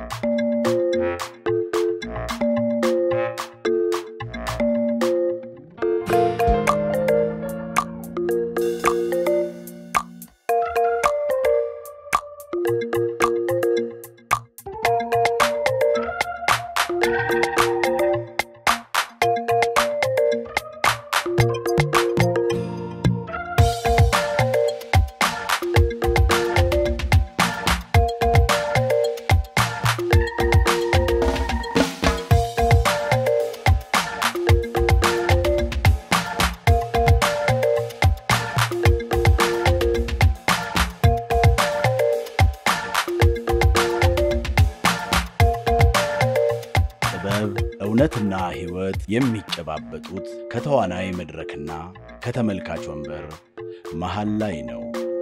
ጥበብ እውነትና ሕይወት የሚጨባበጡት ከተዋናይ መድረክና ከተመልካች ወንበር መሃል ላይ ነው።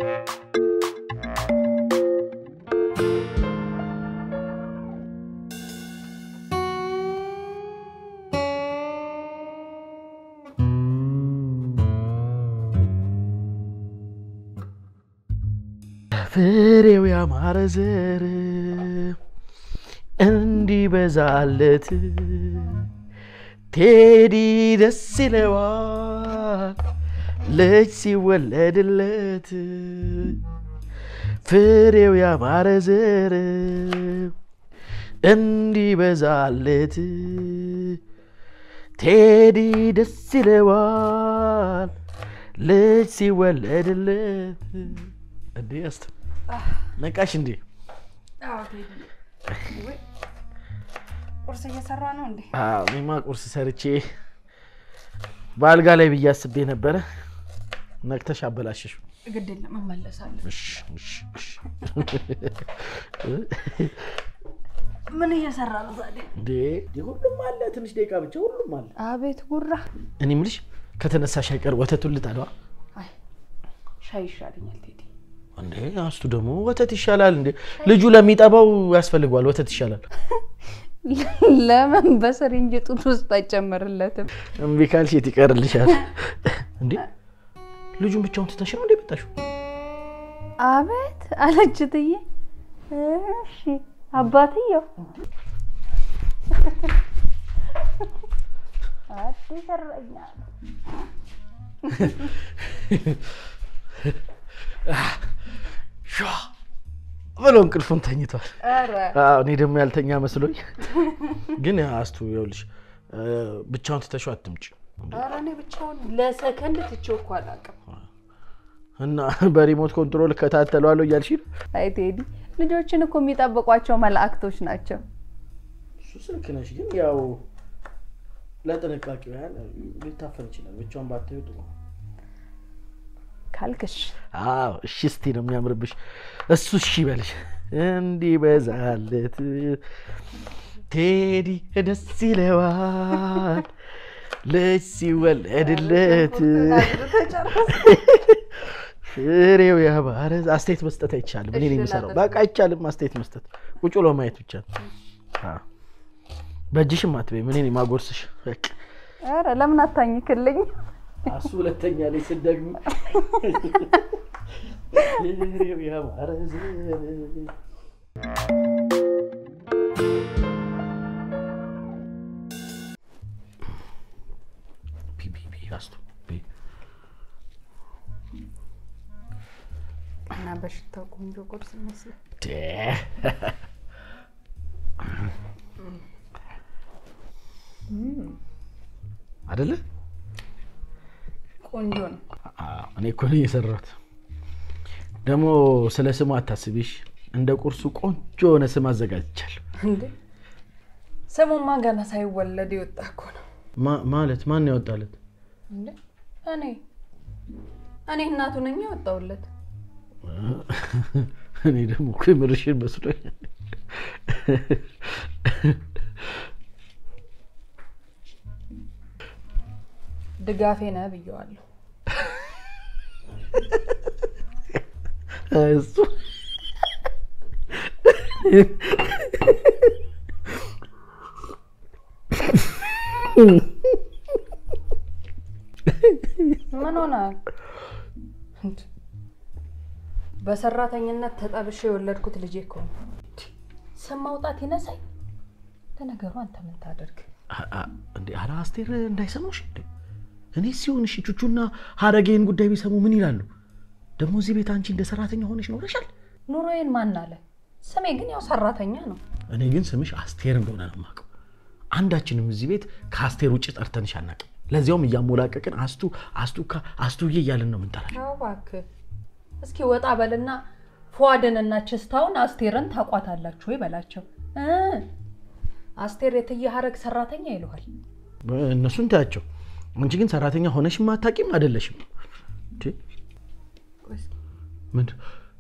ፍሬው ያማረ ዘር እንዲበዛለት ቴዲ ደስ ይለዋል ልጅ ሲወለድለት ፍሬው ያማረ ዘር እንዲበዛለት ቴዲ ደስ ይለዋል ልጅ ሲወለድለት። እንዴ አስተ ነቃሽ እንዴ? ቁርስ እየሰራ ነው እንዴ? አዎ፣ እኔማ ቁርስ ሰርቼ በአልጋ ላይ ብዬ አስቤ ነበረ። ነቅተሽ አበላሸሽ። ግድ የለም እመለሳለሁ። ምን እየሰራ ነው ታዲያ? እንዴ ሁሉም አለ፣ ትንሽ ደቂቃ ብቻ ሁሉም አለ። አቤት ጉራ። እኔ የምልሽ ከተነሳሽ አይቀር ወተቱን ልጣለዋ። አይ ሻይ ይሻለኛል ቴዲ። እንዴ አስቱ ደግሞ ወተት ይሻላል እንዴ? ልጁ ለሚጠባው ያስፈልገዋል፣ ወተት ይሻላል። ለምን በስሪንጅ ጡት ውስጥ አይጨመርለትም? እምቢ ካልሽ የት ይቀርልሻል? እንዴ ልጁን ብቻውን ትተሽ ነው እንዴ መጣሽው? አቤት አለች እትዬ። እሺ አባትየው አዲስ እረኛ ነው። ሿ ብሎ እንቅልፉን ተኝቷል። ኧረ አዎ፣ እኔ ደግሞ ያልተኛ መስሎኝ። ግን አስቱ ይኸውልሽ ብቻውን ትተሽው አትምጪ ኧረ እኔ ብቻውን ለሰከንድ ትቼው እኮ አላውቅም። እና በሪሞት ኮንትሮል እከታተለዋለሁ እያልሽ ነው? አይ ቴዲ ልጆችን እኮ የሚጠብቋቸው መላእክቶች ናቸው። እሱ ልክ ነሽ፣ ግን ያው ለጥንቃቄው ያህል ሊታፈን ይችላል። ብቻውን ባታዩ ጥሩ ነው። ካልክሽ አዎ እሺ፣ እስቲ ነው የሚያምርብሽ። እሱ እሺ ይበልሽ። እንዲበዛለት ቴዲ ደስ ይለዋል ልጅ ሲወለድለት ፍሬው ያማረ አስተያየት መስጠት አይቻልም። እኔ ነኝ የምሰራው። በቃ አይቻልም አስተያየት መስጠት፣ ቁጭ ብሎ ማየት ብቻ ነው። አዎ። በእጅሽም አትበይም፣ እኔ ነኝ ማጎርስሽ። በቃ ኧረ ለምን አታኝክልኝ? እሱ ሁለተኛ ላይ ስደግም ፍሬው ያማረ ዘር ቢ ቢ ቢ አስቱ ቢ እና በሽታው ቆንጆ ቁርስ ይመስላል። ደ አይደለ? ቆንጆ ነው። አዎ፣ እኔ እኮ ነኝ የሰራሁት። ደግሞ ስለ ስሙ አታስቢሽ። እንደ ቁርሱ ቆንጆ የሆነ ስም አዘጋጅቻለሁ። እንዴ ስሙማ ገና ሳይወለድ የወጣ እኮ ነው። ማ- ማለት ማን ያወጣለት? እንዴ እኔ እኔ እናቱ ነኝ ያወጣሁለት። እኔ ደግሞ እኮ የምርሽን መስሎኝ። ድጋፌ ነህ ብየዋለሁ። እሱ ምን ሆናል? በሰራተኝነት ተጠብሼ የወለድኩት ልጄ እኮ ነው። ስም ማውጣት ይነሳኝ። ለነገሩ አንተ ምን ታደርግ? አ- አ- እንዴ ኧረ አስቴር እንዳይሰሙሽ እንዴ እኔ ሲሆን እሺ ቹቹና ሀረጌን ጉዳይ ቢሰሙ ምን ይላሉ ደግሞ እዚህ ቤት አንቺ እንደ ሰራተኛ ሆነሽ ኖረሻል ኑሮዬን ማን አለ? ስሜ ግን ያው ሰራተኛ ነው። እኔ ግን ስምሽ አስቴር እንደሆነ ነው የማውቀው አንዳችንም እዚህ ቤት ከአስቴር ውጭ ጠርተንሽ አናውቅም ለዚያውም እያሞላቀቅን አስቱ አስቱካ አስቱዬ እያልን ነው የምንጠራሽ ያው እባክህ እስኪ ወጣ በልና ፏድንና ችስታውን አስቴርን ታቋታላችሁ ወይ በላቸው እ አስቴር የትዬ ሀረግ ሰራተኛ ይለዋል። እነሱን ታያቸው አንቺ ግን ሰራተኛ ሆነሽም አታውቂም አይደለሽም እንዴ? ምንድን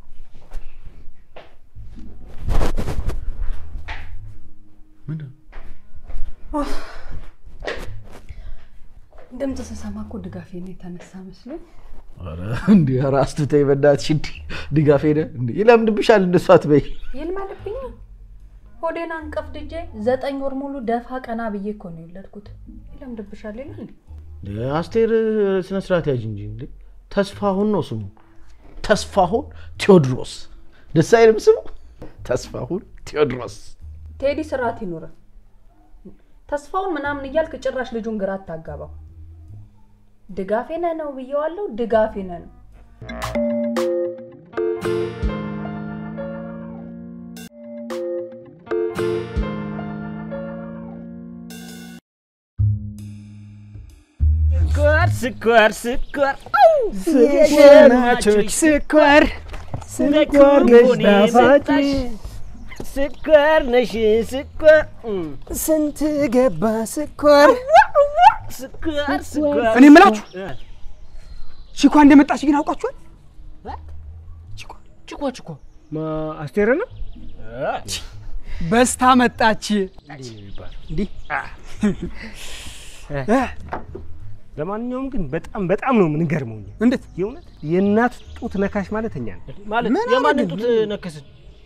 ምንድን ነው? ድምፅ ስሰማ እኮ ድጋፌ ነው የተነሳ መስሎኝ። ኧረ እንዴ ኧረ አስቱ ተይ በእናትሽ እንዲ ድጋፍ ሄደ እንዴ ይለምድብሻል እንደሱ አትበይ ይልመድብኝ ሆዴን አንቀፍ ድጄ ዘጠኝ ወር ሙሉ ደፋ ቀና ብዬ እኮ ነው የወለድኩት። ይለምድብሻል ይላል እንዴ? እንዴ አስቴር ስነ ስርዓት ያዥ እንጂ እንዴ ተስፋሁን ነው ስሙ ተስፋሁን ቴዎድሮስ ደስ አይልም ስሙ ተስፋሁን ቴዎድሮስ ቴዲ ስርዓት ይኑረ። ተስፋውን ምናምን እያልክ ጭራሽ ልጁን ግራ አታጋባው። ድጋፌ ነህ ነው ብዬዋለሁ። ድጋፌ ነህ ነው። ስኳር ስኳር ስኳር የሸማቾች ስኳር ስኳር ነሽ ጣፋጭ ስኳር ነሽ ስኳር ስንት ገባ ስኳር ስኳር ስኳር እኔ የምላችሁ ቺኳ እንደመጣች ግን አውቃችኋል? ችኮ ችኮ አስቴር ነው በስታ መጣች። እንዲህ እ፣ ለማንኛውም ግን በጣም በጣም ነው የምንገርመው እኛ። እንዴት የእውነት የእናት ጡት ነካሽ ማለት እኛ ነን ማለት ምን የማንን አደረግን? ጡት ነከስን?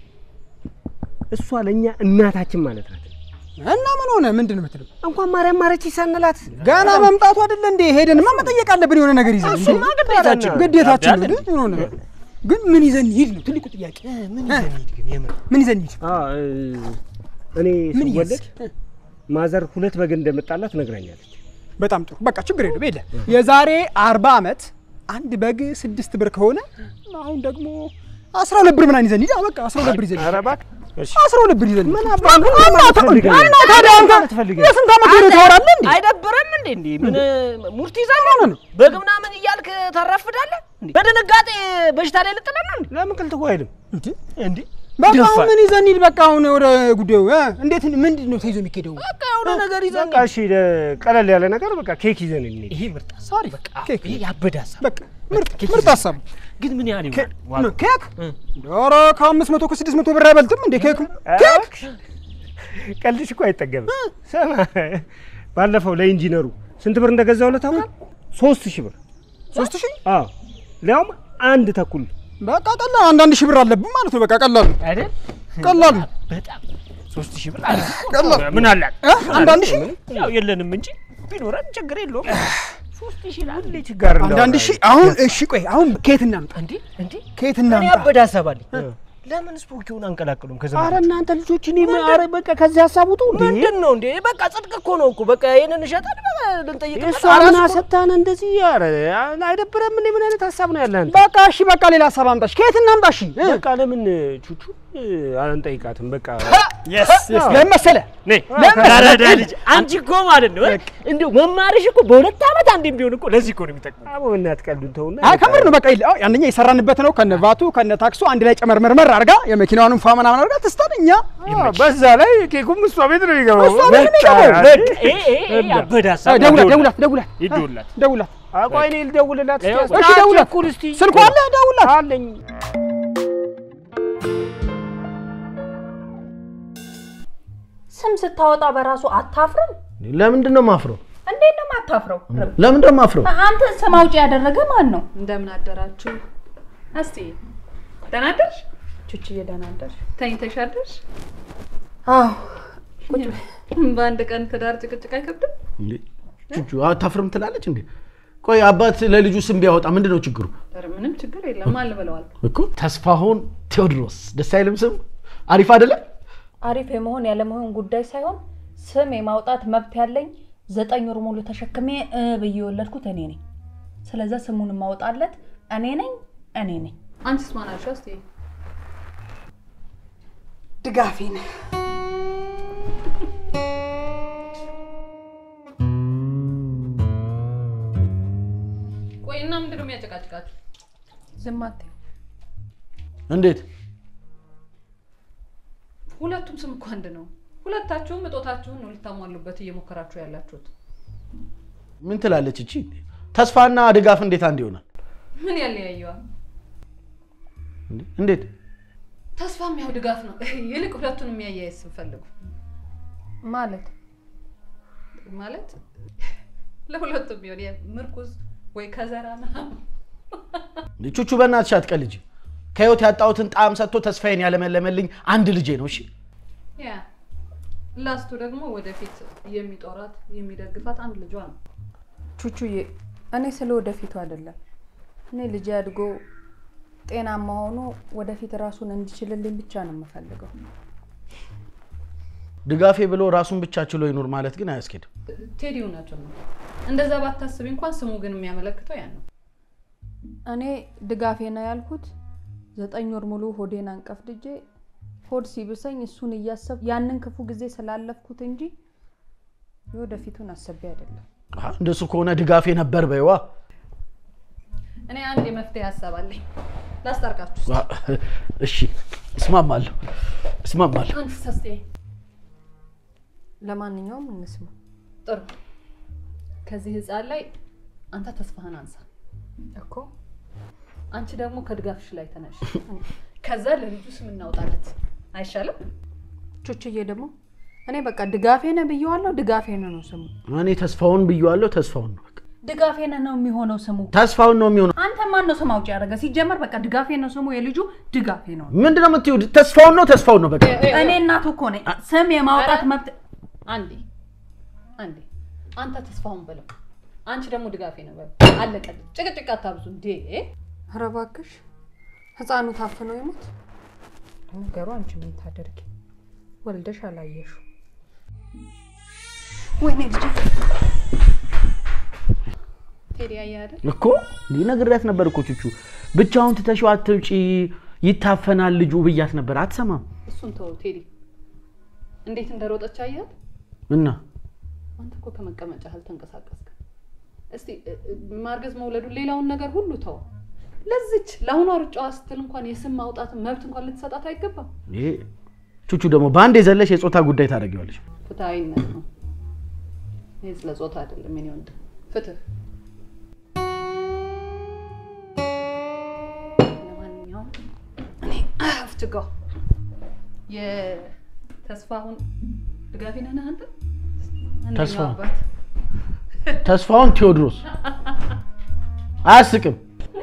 እሷ ለእኛ እናታችን ማለት ናት። እና ምን ሆነ? ምንድን ነው የምትለው? እንኳን ማርያም ማረች ሳንላት ገና መምጣቱ አይደለ እንዴ? ሄደንማ መጠየቅ አለብን የሆነ ነገር ይዘን። እሱማ ግዴታችን ነው። ግዴታችን ነው። ያብዳል ግን የሆነ ግን ምን ይዘን ሂድ ነው ትልቁ ጥያቄ። ምን ይዘን ሂድ ግን የምር ምን ይዘን ሂድ? እኔ ምን ስወለድ ይዘን? ማዘር ሁለት በግ እንደመጣላት ነግራኛለች። በጣም ጥሩ። በቃ ችግር የለም። የለ የዛሬ አርባ ዓመት አንድ በግ ስድስት ብር ከሆነ አሁን ደግሞ አስራ ሁለት ብር ምናምን ይዘን ሂድ። አዎ፣ በቃ አስራ ሁለት ብር ይዘን ሂድ። ኧረ እባክህ እሺ። አስራ ሁለት ብር ይዘን ሂድ። ምን አባ- ምን ማለት ፈልገህ ነው? እና ታዲያ አንተ ማለት ፈልገህ ነው? የስንት ዓመት ወሬ ታወራለህ እንዴ? አይደብርም እንዴ? እንዴ ምን ሙርት ይዛለህ ነው? በግ ምናምን እያልክ ታራፍዳለህ? እንዴ? በድንጋጤ በሽታ ላይ ልጥለን ነው? ለምን ቅልትጉ አይልም እንዴ? እንዴ? በቃ ደፋር። አሁን ምን ይዘን ሂድ? በቃ አሁን ወደ ጉዳዩ እ? እንዴት ምንድን ነው ተይዞ የሚኬደው? በቃ የሆነ ነገር ይዘን በቃ እሺ፣ ቀለል ያለ ነገር በቃ ኬክ ይዘን እንሂድ። ይሄ ምርጥ ሀሳብ አሪፍ ኬክ ይሄ ያበደ ሀሳብ። በቃ ምርጥ ምርጥ ሀሳብ ግን ምን ያህል ኬክ ይሆናል? ዋጋው? ኬክ ኧረ ከአምስት መቶ ከስድስት መቶ ብር አይበልጥም እንዴ ኬክ ኬክ ቀልድሽ እኮ አይጠገብም። ስማ ባለፈው ለኢንጂነሩ ስንት ብር እንደገዛሁለት ታውቃለህ? ሶስት ሺህ ብር። ሶስት ሺህ አዎ ሊያውም አንድ ተኩል በቃ ቀላል አንዳንድ ሺህ ብር አለብን ማለት ነው። በቃ ቀላል ነው አይደል? ቀላል ነው። በጣም ሶስት ሺህ ብር አለ። ቀላል ምን አላት? እ? አንዳንድ ሺህ ያው የለንም እንጂ ቢኖረን ችግር የለውም። ሶስት ሺህ ሁሌ ችጋር አንዳንድ ሺህ አሁን እሺ ቆይ አሁን ከየት እናምጣ? እንዴ እንዴ ከየት እኔ እናምጣ? ያበደ ሀሳብ አለኝ። ለምን ስፖኪውን አንቀላቅሉም? ከዛ ኧረ እናንተ ልጆች እኔ ኧረ በቃ ከዚህ ሀሳብ ውጡ። ምንድን ነው እንዴ? በቃ ጽድቅ እኮ ነው እኮ በቃ ይሄንን እሸጠን በቃ ልንጠይቅ እሷ ምን አሰታን እንደዚህ ኧረ አይደብረም? ምን ምን አይነት ሀሳብ ነው ያለህ አንተ? በቃ እሺ በቃ ሌላ ሀሳብ አምጣሽ። ከየት እናምጣ? እሺ እ? በቃ ለምን ቹቹ አንጠይቃትም? በቃ ለምን መሰለህ ነይ ለምን? ያረዳ ልጅ አንቺ እኮ ማለት ነው እንዲሁ መማርሽ እኮ በሁለት ዓመት አንዴም ቢሆን እኮ ለዚህ እኮ ነው የሚጠቅመው። አቦ እናት ቀልዱን ተውና አይ ከምር ነው። በቃ ይኸውልህ፣ አዎ አንደኛ የሰራንበት ነው ከነ ቫቱ ከነ ታክሱ አንድ ላይ ጨመርመርመር አድርጋ የመኪናውንም ፏ ምናምን አድርጋ ትስታን እኛ በዛ ላይ ኬኩም እሷ ቤት ነው የሚገባው። እሷ ቤት ነው የሚገባው። በቃ ይሄ ይሄ ያበደ ሀሳብ ነው። ደውላት ደውላት ደውላት ይደውላት ደውላት አቋይ እኔ ልደውልላት እስኪ። እሺ ደውላት አትቸኩል እስቲ። ስልኳ አለ ደውላት አለኝ። ስም ስታወጣ በራሱ አታፍርም? ለምንድን ነው ማፍረው እንዴት ነው የማታፍረው? ለምንድን ነው ማፍረው አንተ ስም አውጪ ያደረገ ማን ነው? እንደምን አደራችሁ? እስቲ ደህና አደርሽ? ቹቹዬ ደህና አደርሽ? ተኝተሽ አደርሽ? አዎ። ቁጭ በይ። በአንድ ቀን ትዳር ጭቅጭቅ አይከብድም? እንዴ ቹቹ አታፍርም ትላለች እንዴ ቆይ አባት ለልጁ ስም ቢያወጣ ምንድን ነው ችግሩ ኧረ ምንም ችግር የለም። ማን ልበለዋል? እኮ ተስፋሁን ቴዎድሮስ ደስ አይልም ስም አሪፍ አይደለም አሪፍ የመሆን ያለመሆን ጉዳይ ሳይሆን ስም የማውጣት መብት ያለኝ ዘጠኝ ወር ሙሉ ተሸክሜ እ ብዬ የወለድኩት እኔ ነኝ። ስለዛ ስሙን ማውጣለት እኔ ነኝ እኔ ነኝ። አንቺስ ማን አልሽ? እስቲ ድጋፌ ነህ። ቆይና ምንድን ነው የሚያጨቃጭቃችሁ? ዝም አትይው። እንዴት ሁለቱም ስም እኮ አንድ ነው። ሁለታችሁም እጦታችሁን ነው ልታሟሉበት እየሞከራችሁ ያላችሁት። ምን ትላለች እቺ? ተስፋና ድጋፍ እንዴት አንድ ይሆናል? ምን ያለያየዋል? እንዴ? እንዴት ተስፋም ያው ድጋፍ ነው። ይልቅ ሁለቱን የሚያያይዝ ስም ፈልጉ። ማለት ማለት ለሁለቱም ቢሆን ምርኩዝ ወይ ከዘራ ምናምን ቹቹ በእናትሽ አትቀልጂ። ከህይወት ያጣሁትን ጣዕም ሰጥቶ ተስፋዬን ያለመለመልኝ አንድ ልጄ ነው። እሺ ያ ላስቱ ደግሞ ወደፊት የሚጦራት የሚደግፋት አንድ ልጇ ነው። ቹቹዬ፣ እኔ ስለ ወደፊቱ አይደለም። እኔ ልጅ አድጎ ጤናማ ሆኖ ወደፊት ራሱን እንዲችልልኝ ብቻ ነው የምፈልገው። ድጋፌ ብሎ ራሱን ብቻ ችሎ ይኑር ማለት ግን አያስኬድም። ቴዲ እውነቱን ነው። እንደዛ ባታስቢ እንኳን ስሙ ግን የሚያመለክተው ያን ነው። እኔ ድጋፌ ነው ያልኩት ዘጠኝ ወር ሙሉ ሆዴን አንቀፍድጄ ሆድ ሲብሰኝ እሱን እያሰብ ያንን ክፉ ጊዜ ስላለፍኩት እንጂ የወደፊቱን አሰቤ አይደለም። አሀ፣ እንደሱ ከሆነ ድጋፌ ነበር በይዋ። እኔ አንድ የመፍትሄ ሀሳብ አለኝ። ላስታርቃችሁ። ዋ፣ እሺ እስማማለሁ፣ እስማማለሁ። አንቺ ሰስቴ ለማንኛውም እንስማ። ጥሩ። ከዚህ ህፃን ላይ አንተ ተስፋህን አንሳ እኮ አንቺ ደግሞ ከድጋፍሽ ላይ ተነሽ። ከዛ ለልጁ ስም እናውጣለት አይሻልም? ቹቹዬ ደግሞ እኔ በቃ ድጋፌ ነህ ብየዋለሁ። ድጋፌ ነህ ነው ስሙ። እኔ ተስፋውን ብየዋለሁ፣ ተስፋውን ነው በቃ። ድጋፌ ነህ ነው የሚሆነው ስሙ። ተስፋውን ነው የሚሆነው። አንተ ማን ነው ስም አውጪ ያደረገ? ሲጀመር በቃ ድጋፌ ነው ስሙ። የልጁ ድጋፌ ነው። ምንድን ነው የምትይው? ተስፋውን ነው ተስፋውን ነው በቃ። እኔ እናቱ እኮ ነኝ። ስም የማውጣት ኧረ! መብት አንዴ አንዴ፣ አንተ ተስፋውን በለው፣ አንቺ ደግሞ ድጋፌ ነው በለው። አለቀ። ጭቅጭቅ አታብዙ እንዴ! ኧረ እባክሽ ህፃኑ ታፍኖ ይሞት። ነገሩ አንቺ ምን ታደርጊ? ወልደሽ አላየሹ። ወይኔ ልጅ ቴዲ አየህ አይደል? እኮ እንዲህ ነግሬያት ነበር እኮ ቹቹ፣ ብቻውን ትተሽው አትውጪ፣ ይታፈናል ልጁ ብያት ነበር። አትሰማም እሱን ተወው ቴዲ። እንዴት እንደሮጠች አያት። እና አንተ እኮ ከመቀመጫ አልተንቀሳቀስክም። እስቲ እ- እ- ማርገዝ መውለዱን፣ ሌላውን ነገር ሁሉ ተው። ለዚች ለአሁኗ ሩጫዋ ስትል እንኳን የስም ማውጣት መብት እንኳን ልትሰጣት አይገባም። ይሄ ቹቹ ደግሞ በአንድ የዘለሽ የጾታ ጉዳይ ታደርጊዋለሽ። ፍትሐዊነት ነው። ይህ ስለ ጾታ አይደለም የኔ ወንድም፣ ፍትህ። ለማንኛውም እኔ አፍትጋው የተስፋሁን ድጋፊ ነህ አንተ? አንደኛው ተስፋሁን? አባት። ተስፋውን ቴዎድሮስ አያስቅም።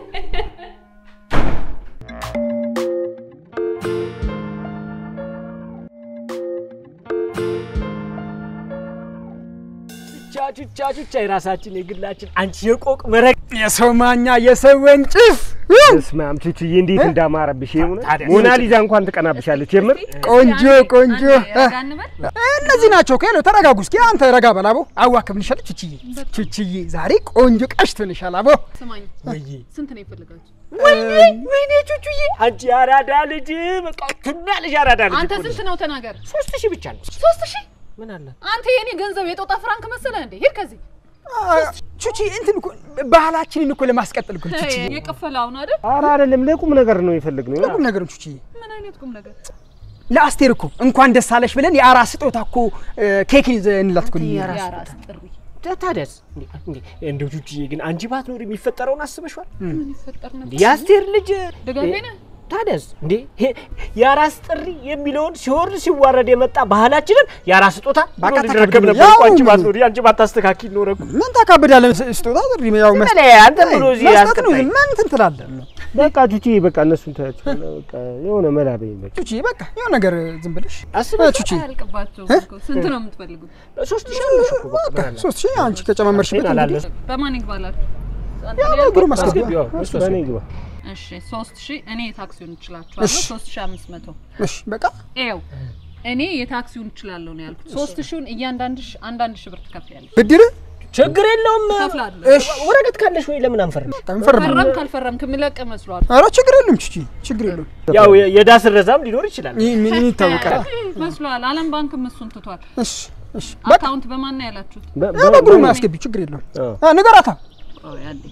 ቹቻ ቹቻ ቹቻ የራሳችን የግላችን አንቺ የቆቅ መረቅ የሰው ማኛ የሰው ወንጭፍ ስማም ቹቹዬ እንዴት እንዳማረብሽ የሆነ ታዲያ ሞናሊዛ እንኳን ትቀናብሻለች። የምር ቆንጆ ቆንጆ አንዴ ረጋ እንበል። እነዚህ ናቸው እኮ ያለው። ተረጋጉ እስኪ። አንተ ረጋ በል አቦ። አዋክብንሻለሁ ቹችዬ። ቹችዬ ዛሬ ቆንጆ ቀሽት ሆነሻል አቦ። ስማኝ፣ ወይ ስንት ነው የፈለጋችሁ? ወይኔ ወይኔ ቹቹዬ አንቺ አራዳ ልጅ በቃ ትናለሽ አራዳ ልጅ አንተ እኮ ነሽ። ስንት ነው ተናገር። ሶስት ሺህ ብቻ ነው። ሶስት ሺህ ምን አላት? አንተ የኔ ገንዘብ የጦጣ ፍራንክ መሰለህ እንዴ? ሂድ ከዚህ። ቹቺ እንትን እኮ ባህላችንን እኮ ለማስቀጠል እኮ ቹቺ። የከፈለውን አይደል? ኧረ አይደለም ለቁም ነገር ነው የፈለግነው። ለቁም ነገር ቹቺ ምን አይነት ቁም ነገር? ለአስቴር እኮ እንኳን ደስ አለሽ ብለን የአራስ ስጦታ እኮ ኬክን ይዘንላት እኮ የአራስ ጥሪ ታዲያስ እንዴ እንዴ እንደው ቹቹዬ ግን አንቺ ባትኖር የሚፈጠረውን አስበሽዋል? ምን ይፈጠር ነበር? የአስቴር ልጅ ድጋፌ ነህ? ታዲያስ እንዴ ይሄ የአራስ ጥሪ የሚለውን ሲወርድ ሲዋረድ የመጣ ባህላችንን የአራስ ስጦታ በቃ ብሎ ሊረከብ ተቀብሎ ነበር ያው እኮ አንቺ ምን- ባትኖሪ አንቺ ባታስተካኪ ኖረ እኮ። ምን ታካብዳለህ? ስጦታ ጥሪ ያው መስጠት በላይ አንተ ብሎ እዚህ መስጠት ነው። ያስቀጣኝ። ምን እንትን ትላለህ? በቃ ቹቹዬ በቃ እነሱን ታያቸው በቃ የሆነ መላ በይኝ በቃ ቹቺ በቃ የሆነ ነገር ዝም ብለሽ አስበሽ ቹቺ አያልቅባቸውም እኮ። ስንት ነው የምትፈልጉት? ሶስት ሺህ አለሽ እኮ በቃ በቃ ምን አለ? ሶስት ሺህ አንቺ ከጨማመርሽበት ይሄን እንግዲህ አላለሽ? በማን ይግባላችሁ? አንተ ያው ነው ያልከው? ብሩ ማስገቢያ አስገቢው እሱ በእኔ ግባ እሺ ሶስት ሺህ እኔ ታክሲውን እችላችኋለሁ። እሺ። ሶስት ሺህ አምስት መቶ እሺ በቃ ይኸው እኔ የታክሲውን እችላለሁ ነው ያልኩት። ሶስት ሺውን እያንዳንድሽ አንዳንድ ሺህ ብር ትከፍያለሽ። ብድር ችግር የለውም። እከፍላለሁ። እሺ፣ ወረቀት ካለሽ ወይ ለምን አንፈርም? እንፈርም። ፈረም ካልፈረምክ የሚለቅ መስሏል ኧረ ችግር የለም ቺቺ፣ ችግር የለም። ያው የ- የዕዳ ስረዛም ሊኖር ይችላል። ይህ ምን ይታወቃል? መስሏል። አለም ባንክም እሱን ትቷል። እሺ እሺ፣ በቃ አካውንት በማን ነው ያላችሁት? በ- ያ በ- በግሩ ማያስገቢ ችግር የለም። አ ንገራታ። ቆይ አንዴ።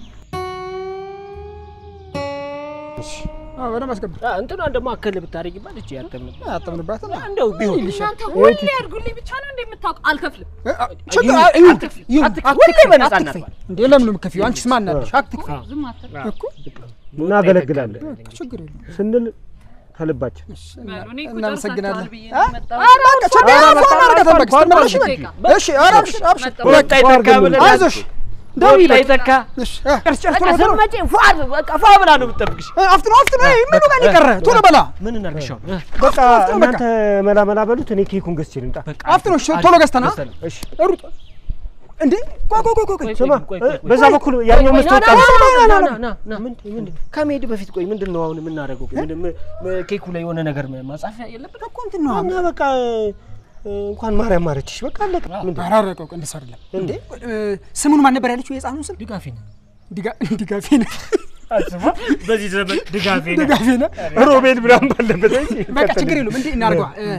አዎ በደንብ አስገቢ። አ፣ እንትኗን ደግሞ አከል ብታደርጊባት እቺ ያተም አጠምንባት እና እንደው ቢሆን እናንተ ሁሌ ያድርጉልኝ ብቻ ነው እንደምታውቅ አልከፍልም። ችግር አ- ይሁን ይሁን፣ ሁሌ በነፃ አትክፈይ። እንዴ ለምን ነው የምትከፊው? አንቺስ ማን አለሽ? አትክፈይ ዝም አትል እኮ እናገለግላለን ችግር የለም። ስንል ከልባችን በሉ። እኔ እኮ እናመሰግናለን። ጨርሳችኋል ብዬ ነው የመጣሁት። ኧረ በቃ ችግር የለም። ፏን አድርገህ ተንበርክክ፣ ስትመለሽ በል። ደቂቃ። እሺ፣ ኧረ አብሽር አብሽር። መጣሁ። ወጣ ይተካ ብለን አይዞሽ ደውዪ በቃ። ይተካ እሺ፣ አ፣ ጨርስ ጨርስ፣ ቶሎ ቶሎ። ስትመጪ ፏ በቃ ፏ ብላ ነው የምትጠብቅሽ። አ፣ አፍጥኖ አፍጥኖ። ይሄ ምኑ ጋር ነው የቀረ? ቶሎ በላ ምን እናድርግሻው? በቃ እናንተ መላ መላ በሉት፣ እኔ ኬኩን ገዝቼ ልምጣ። አፍጥኖ። እሺ፣ ቶሎ ገዝተና እሺ ሩጥ። እንዴ ቆይ ቆይ ቆይ ቆይ ስማ፣ ቆይ፣ ቆይ፣ ቆይ። በዛ በኩል ያኛው መስታወት ና፣ ና፣ ና፣ ና፣ ና፣ ና ና ምንድን ምንድን ከመሄድ በፊት ቆይ ምንድን ነው አሁን የምናደርገው? ቆይ ምንድን ም- ም- ኬኩ ላይ የሆነ ነገር ም- ማጻፊያ የለብንም እኮ እንትን ነው እና በቃ እ፣ እንኳን ማርያም ማረችሽ። በቃ አለቀ። ምንድን ኧረ ኧረ ቆይ ቆይ፣ እንደሱ አይደለም እንዴ። እ፣ ስሙን ማን ነበር ያለችው? የህፃኑን ስም ድጋፌ ነው ዲጋ- ዲጋፌ ነው አስባ በዚህ ዘመን ድጋፌ ነው ዲጋፌ ነው። ሮቤል ምናምን ባለበት በቃ ችግር የለውም። እንዴ እናድርገዋ። እ፣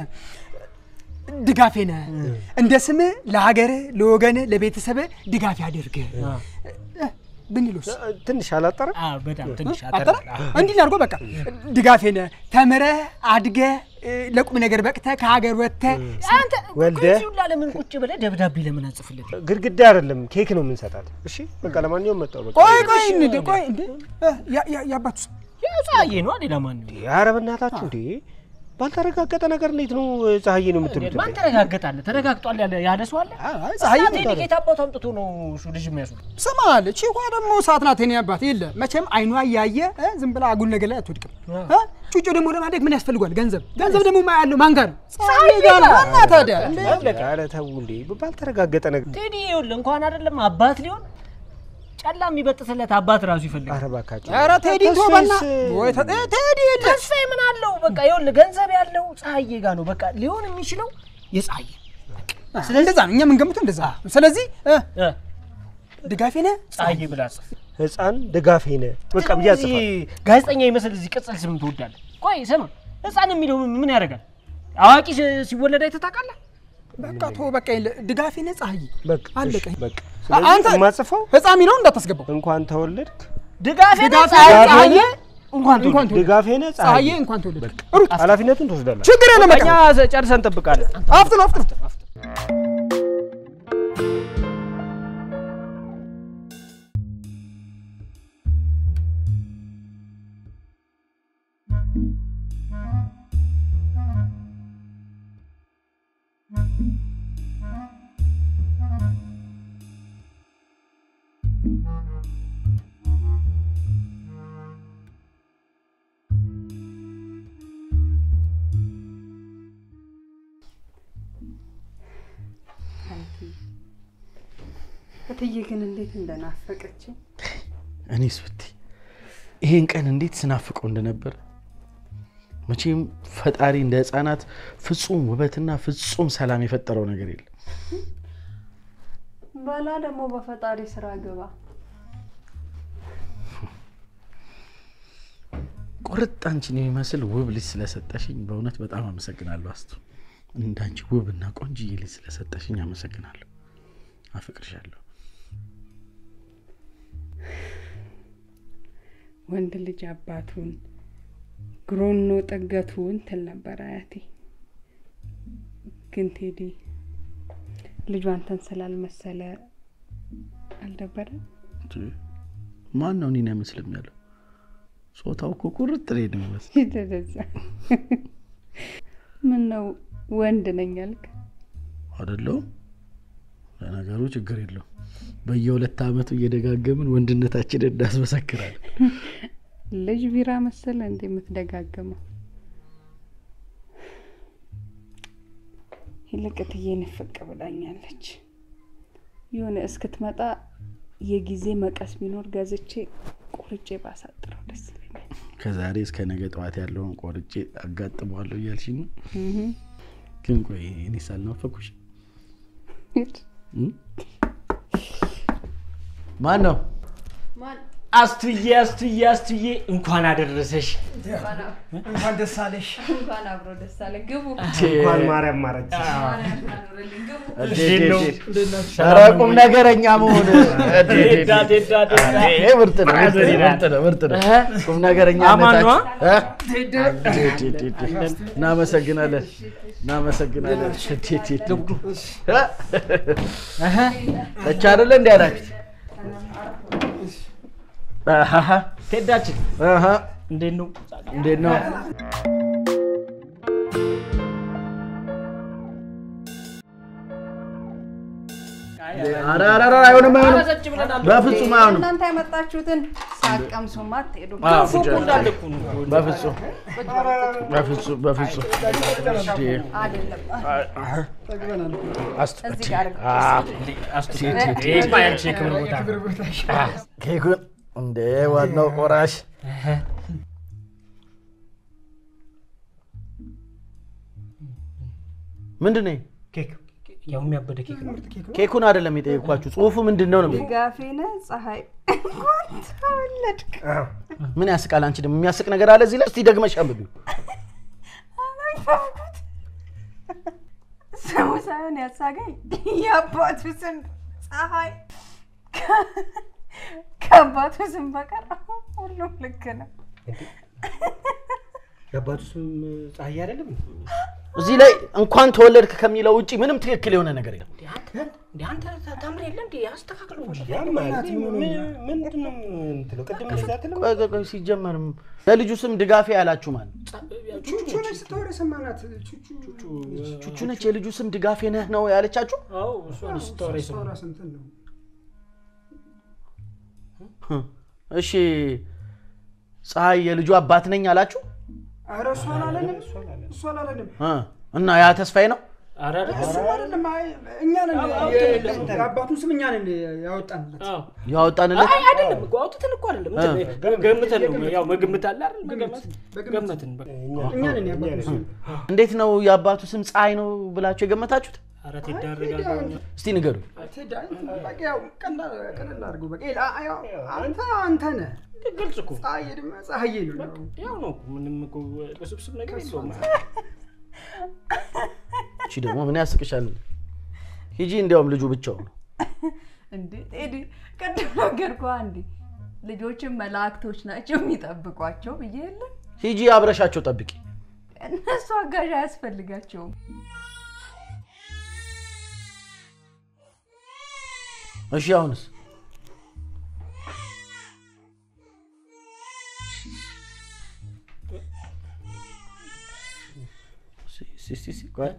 ድጋፌ ነህ እንደ ስምህ ለሀገርህ፣ ለወገንህ፣ ለቤተሰብህ ድጋፍ ያደርግ ብንሉስ ትንሽ አላጠረ በጣም ትንሽ አጠራ እንዲህ እናድርገው። በቃ ድጋፌ ነህ ተምረህ አድገህ እ፣ ለቁም ነገር በቅተህ ከሀገር ወጥተህ አንተ ወልደ እዚህ ሁላ ለምን ቁጭ ብለህ ደብዳቤ ለምን አጽፍልን? ግድግዳ አይደለም ኬክ ነው የምንሰጣት። እሺ በቃ ለማንኛውም መጣው በቃ ቆይ ቆይ እንደ ቆይ እንደ እ፣ ያ- ያ- የአባቱ ስም ፀሐዬ ነው ሌላ ማን ነው? ኧረ በእናታችሁ እንዴ ባልተረጋገጠ ነገር እንዴት ነው ፀሐዬ ነው የምትሉት? ማን ተረጋገጣለ? ተረጋግጧል ያለ ያለ ሰው አለ? አይ ፀሐይ እናቴ ጌታ አባቱ አምጥቶ ነው እሱ ልጅ የሚያስሉ ስማ አለ ቺኳ ደግሞ ሰዓት ናት። የኔ አባት የለ መቼም አይኗ እያየ እ፣ ዝም ብላ አጉል ነገር ላይ አትወድቅም። እ? ጩጮ ደግሞ ለማደግ ምን ያስፈልጓል? ገንዘብ ገንዘብ ደግሞ ማ ያለው ማን ጋር ነው? ፀሐይ ጋር ነው። እና ታዲያ እንደ ኧረ ተው እንዴ ባልተረጋገጠ ነገር ቴዲ ይኸውልህ እንኳን አይደለም አባት ሊሆን ጨላ የሚበጥስለት አባት ራሱ ይፈልጋል። ኧረ እባካችሁ ኧረ ቴዲ ተስፋዬስ- ቶበና ወይ ተ- እ፣ ቴዲ የለ ተስፋዬ ምን አለው? በቃ ይኸውልህ ገንዘብ ያለው ፀሐዬ ጋር ነው። በቃ ሊሆን የሚችለው የፀሐዬ እንደዛ ነው እኛ የምንገምተው እንደዛ ነው። ስለዚህ እ፣ እ፣ ድጋፌ ነህ ፀሐዬ ብላ ጽፍ። ህፃን ድጋፌ ነህ በቃ ብዬ እዚህ አጽፋለሁ። ጋዜጠኛ ይመስል እዚህ ቅጽል ስም ትወዳለህ። ቆይ ስማ፣ ህፃን የሚለው ምን ያደርጋል? አዋቂ ሲ- ሲወለድ አይተህ ታውቃለህ? በቃ ቶ በቃ የለ ድጋፌ ነህ ፀሐይ በቃ አለቀ። እሺ፣ በቃ አንተ ስለዚህ የማጽፈው ህፃን የሚለውን እንዳታስገባው። እንኳን ተወለድክ ድጋፌ ነህ ድጋፌ ፀሐዬ ነህ ፀሐዬ እንኳን እንኳን ተወለድክ። ድጋፌ ነህ ፀሐዬ ፀሐዬ እንኳን ተወለድክ። ሩጥ ኃላፊነቱን ትወስዳለህ። ችግር የለም በቃ እኛ ጨርሰን እንጠብቃለን። አፍጥን አፍጥን እትዬ ግን እንዴት እንደናፈቀችኝ እኔስ ብትይ ይሄን ቀን እንዴት ስናፍቀው እንደነበር መቼም ፈጣሪ እንደ ህፃናት ፍጹም ውበትና ፍጹም ሰላም የፈጠረው ነገር የለም። በላ ደግሞ በፈጣሪ ስራ ግባ። ቁርጥ አንቺን የሚመስል ውብ ልጅ ስለሰጠሽኝ በእውነት በጣም አመሰግናለሁ። አስቱ እንዳንቺ ውብና ቆንጅዬ ልጅ ስለሰጠሽኝ አመሰግናለሁ። አፍቅርሻለሁ። ወንድ ልጅ አባቱን ግሮኖ ጥገቱን ትል ነበር አያቴ። ግን ቴዲ ልጁ አንተን ስላልመሰለ አልደበረም። እንዴ፣ ማን ነው እኔን አይመስልም ያለው? ጾታው እኮ ቁርጥ ላይ ነው የሚመስል። ይደረዛ ምን ነው ወንድ ነኝ አልክ? አይደለሁም? ለነገሩ ችግር የለውም። በየሁለት ዓመቱ እየደጋገምን ወንድነታችንን እናስመሰክራለን። ልጅ ቢራ መሰለ እንዴ የምትደጋግመው? ይልቅ እትዬ ንፍቅ ብላኛለች። የሆነ እስክትመጣ የጊዜ መቀስ ቢኖር ገዝቼ ቆርጬ ባሳጥረው ደስ ይለኛል። ከዛሬ እስከ ነገ ጠዋት ያለውን ቆርጬ አጋጥመዋለሁ እያልሽኝ ነው? ግን ቆይ እኔ ሳልናፈኩሽ ማን ነው? አስቱዬ አስቱዬ አስቱዬ እንኳን አደረሰሽ። እንኳን ደስ አለሽ። እንኳን አብሮ ደስ አለ። ግቡ። እንኳን ማርያም ማረች። እንዴት ነው? ኧረ ቁም ነገረኛ መሆን ቴዳ ቴዳ ቴዳ ይሄ ምርጥ ነው፣ ምርጥ ነው፣ ምርጥ ነው፣ ምርጥ ነው። ቁም ነገረኛ አማን ነዋ? እናመሰግናለን፣ እናመሰግናለን። ተቻ አይደለ እንዲ ያላችሁት አሃሃ፣ ቴዳችን አሃ፣ እንዴት ነው? እንዴት ነው? ኧረ ኧረ ኧረ፣ አይሆንም አይሆንም፣ አረዘች ብለናል። በፍጹም አይሆንም። እናንተ ያመጣችሁትን ሳቀምሱማ አትሄዱም። አዎ፣ ፎቁ ፍጹም እንዳለ እኮ ነው። በፍጹም በፍጹም በፍጹም እንዴ፣ አይደለም አስቱ- እዚህ ጋር አድርገው። አዎ፣ አስቱ ይሄማ ያንቺ የክብር ቦታ ኬኩን እንደ ዋናው ቆራሽ ምንድን ነው? ኬክ ያው የሚያበደ ኬክ ነው። ኬኩን አይደለም የጠየኳችሁ፣ ጽሁፉ ምንድን ነው ነው የሚለው። ድጋፌ ነህ ፀሐይ እንኳን ተወለድክ። ምን ያስቃል? አንቺ ደግሞ የሚያስቅ ነገር አለ እዚህ ላይ። እስቲ ደግመሽ አንብቢው። አላፈርኩት። ስሙ ሳይሆን ያሳገኝ የአባቱ ስም ፀሐይ ከ- ከአባቱ ስም በቀር ሁሉም ልክ ነው። የአባቱ ስም ፀሐይ አይደለም? እዚህ ላይ እንኳን ተወለድክ ከሚለው ውጭ ምንም ትክክል የሆነ ነገር የለም። እንደ አንተ ታምር የለ እንዴ አስተካክለው እንጂ ምንድን ነው የምትለው? ቅድም እንደዛ አትልም? ቆይ ቆይ ቆይ፣ ሲጀመርም ለልጁ ስም ድጋፌ ያላችሁ ማለት ቹቹ ነች ስታወራ የሰማናት። ቹቹ ቹቹ ነች። የልጁ ስም ድጋፌ ነህ ነው ያለቻችሁ? አዎ እሷን ስታወራ ይሰማል። ስታወራ ሰምተን ነው። እሺ ፀሐይ የልጁ አባት ነኝ አላችሁ ኧረ እሷ አላለንም፣ እሷ አላለንም። እ እና ያ ተስፋዬ ነው። ኧረ ኧረ እሱ አይደለም። አይ እኛ ነን አዎ፣ የ- አውጥተን የአባቱን ስም እኛ ነን ያወጣንለት። አዎ ያወጣንለት አይ አይደለም እኮ አውጥተን እኮ አይደለም እንትን ገምተን ነው ያው መገምት አለ አይደል መገመት ገመትን በቃ እኛ ነን የአባቱን ስም እንዴት ነው የአባቱ ስም ፀሐይ ነው ብላችሁ የገመታችሁት? ኧረ ትዳረጋለህ እስቲ ንገሩ። ቴዳ በቃ ያው ቀላል ቀለል አድርገው በቃ ይላ- ያው አንተ አንተ ነህ ግልጽ እኮ ፀሐዬ ደግሞ ፀሐዬ ነው ያው ያው ነው እኮ ምንም እኮ ውስብስብ ነገር የለውም እቺ ደግሞ ምን ያስቅሻል? ሂጂ፣ እንዲያውም ልጁ ብቻው ነው። እንዴ ቴዲ ቅድም ነገርኩህ እንዴ ልጆችን መላእክቶች ናቸው የሚጠብቋቸው ብዬ የለ ሂጂ አብረሻቸው ጠብቂ። እነሱ አጋዥ አያስፈልጋቸውም። እሺ አሁንስ ሲ- ሲ- ሲ- ሲ- ቆይ።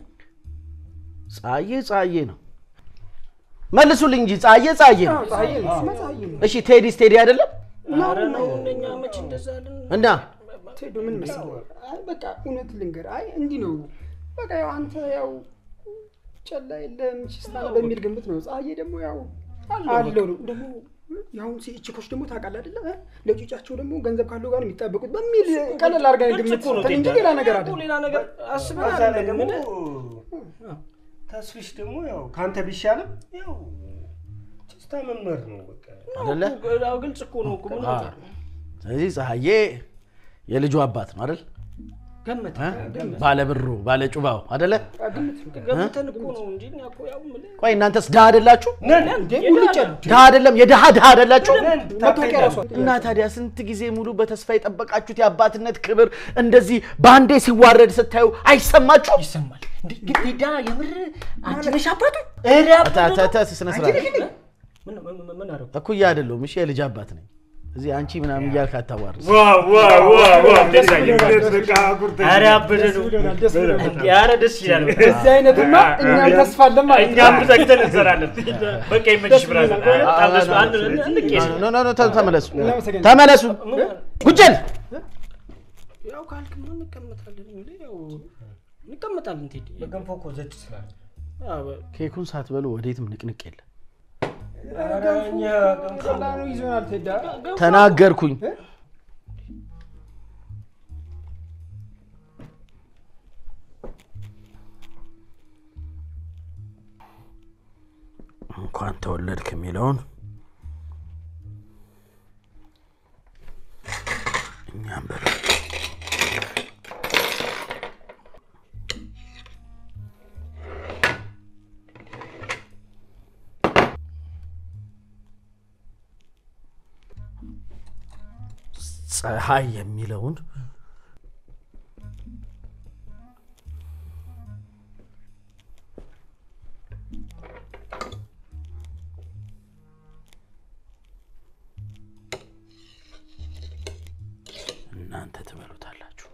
ፀሐዬ ፀሐዬ ነው መልሱልኝ እንጂ ፀሐዬ ፀሐዬ ነው። ፀሐዬ ነው ስማ ፀሐዬ ነው እሺ ቴዲስ ቴዲ አይደለም ኧረ ነው እኛ መች እንደዛ አለን እና ቴዶ ምን መሰለህ አይ በቃ እውነት ልንገር አይ እንዲህ ነው በቃ ያው አንተ ያው ጨላ የለም ችስታ ነው በሚል ግምት ነው ፀሐዬ ደግሞ ያው አለው ነው ደግሞ ያሁን ቺኮች ደግሞ ታውቃለህ አይደለ እ? ለጮቻቸው ደግሞ ገንዘብ ካለው ጋር ነው የሚጣበቁት በሚል ቀለል አድርገን ግልጽ ግምት እኮ ነው ሰጠን እንጂ ቴዲ። ሌላ ነገር እኮ አይደለም ሌላ ነገር አስበን በዛ ላይ አይደለም ደግሞ ምን ተስፍሽ ደግሞ ያው ከአንተ ቢሻልም ያው ችስታ መምህር ነው በቃ አይደለ? ያው ግልጽ እኮ ነው እኮ ምን አ፣ ስለዚህ ፀሐዬ የልጁ አባት ነው አይደል? ገመት እ? ባለ ብሩ ባለ ጩባው አይደለ? ገምተን እኮ ነው እንጂ እኛ እኮ ያው የምልህ ቆይ እናንተስ ድሃ አይደላችሁ? ሙልጭ ያሉ ድሃ አይደለም የድሃ ድሃ አይደላችሁ? መታወቂያ ራሷ እና ታዲያ ስንት ጊዜ ሙሉ በተስፋ የጠበቃችሁት የአባትነት ክብር እንደዚህ በአንዴ ሲዋረድ ስታዩ አይሰማችሁ? ይሰማል እንዴ ግን ቴዳ የምር አንቺ ነሽ አባቱ ኧረ አባቱ ነው። ስነ ስርዓት ምን ምን- ምን አደረኩ እኩያ አይደለሁም። እሺ የልጅ አባት ነኝ። እዚህ አንቺ ምናምን እያልክ አታዋርድ። ኧረ አበደ ነው ኧረ ደስ ይላል እዚህ አይነትማ እኛም ተስፋ አለን ማለት ነው እኛም ተግተን እንሰራለን በቃ ይመችሽ ብራዘር በጣም ደስ አንድ እንቄስ ኖ ኖ ኖ ተ- ተመለሱ እናመሰግናለን። ተመለሱ። ጉጀል ያው ካልክ ምን እንቀመጣለን እንግዲህ ያው እንቀመጣለን ቴዲ በገንፎ እኮ ዘጭ ስላለ አዎ፣ ኬኩን ሳትበሉ ወዴትም ንቅንቅ የለ። ቀላሉ ይዞናል ቴዳ ተናገርኩኝ። እንኳን ተወለድክ የሚለውን እኛም በል ፀሐይ የሚለውን እናንተ ትበሉታላችሁ።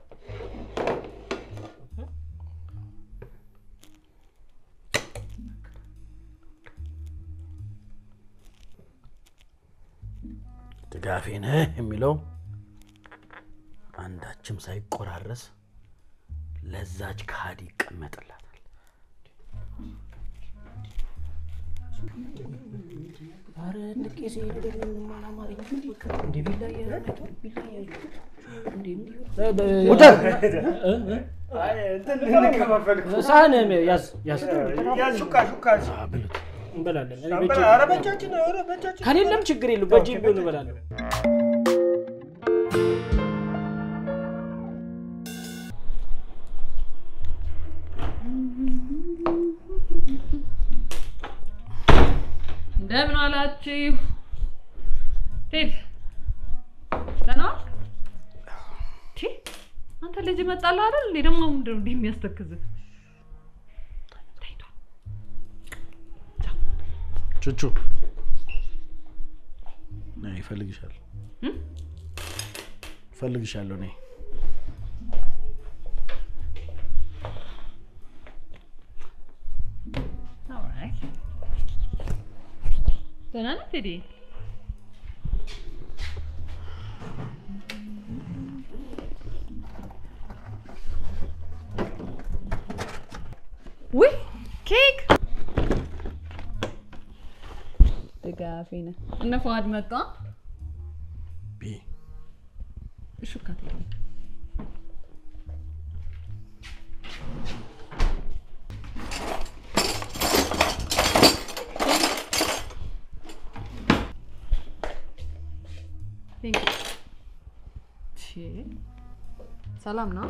ድጋፌ ነህ የሚለው አንዳችም ሳይቆራረስ ለዛች ከሃዲ ይቀመጥላታል። ኧረ ልቄ ሲሄድ ምንም አላማረኝም። እንደ ቢላ እያለ ቢላ እያለ ሳህን ያዝ ያዝ እንበላለን። እኔ በእጄ- ከሌለም ችግር የለም በእጄ ቢሆን እበላለሁ። እንደምን አላችሁ? ቴድ ደህና ዋልክ? ቲ አንተ ልጅ መጣልህ አይደል? እንዴ ደግሞ ምንድን ነው እንዲህ የሚያስተክዝህ? ተይቷል። ቹቹ ነይ፣ እፈልግሻለሁ እም? እፈልግሻለሁ ነይ። ኦልራይት። ደህና ነህ ቴዲ? ውይ ኬክ ድጋፌ ነህ። እነ ፈዋድ መጣ። ቢ ሹካ ቴዲ Thank you. ቺ ሰላም ነው?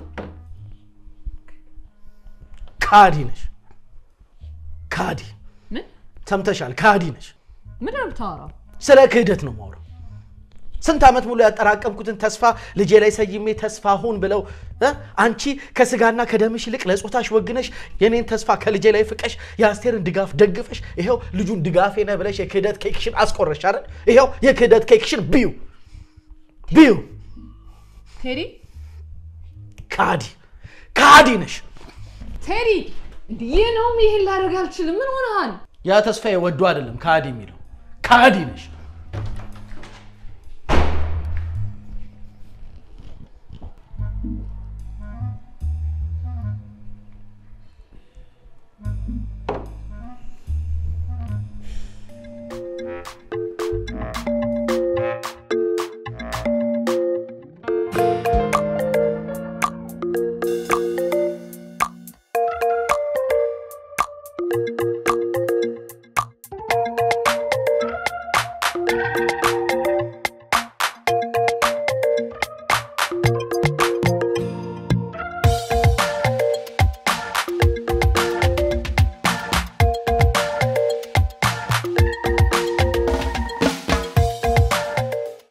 ካዲ ነሽ፣ ካዲ ምን ሰምተሻል? ካዲ ነሽ። ምንድን ነው የምታወራው? ስለ ክህደት ነው የማወራው። ስንት ዓመት ሙሉ ያጠራቀምኩትን ተስፋ ልጄ ላይ ሰይሜ ተስፋ ሁን ብለው እ አንቺ ከስጋና ከደምሽ ይልቅ ለጾታሽ ወግነሽ የኔን ተስፋ ከልጄ ላይ ፍቀሽ የአስቴርን ድጋፍ ደግፈሽ ይኸው ልጁን ድጋፌ ነህ ብለሽ የክህደት ኬክሽን አስቆረሽ አይደል? ይኸው የክህደት ኬክሽን ብዩ ብዩ። ቴዲ ካዲ ካዲ ነሽ። ቴዲ፣ እንዲህ ይህ ነው ይህን ላደርግ አልችልም። ምን ሆነሃል? ያ ተስፋዬ ወዶ አይደለም ካዲ የሚለው ካዲ ነሽ። Thank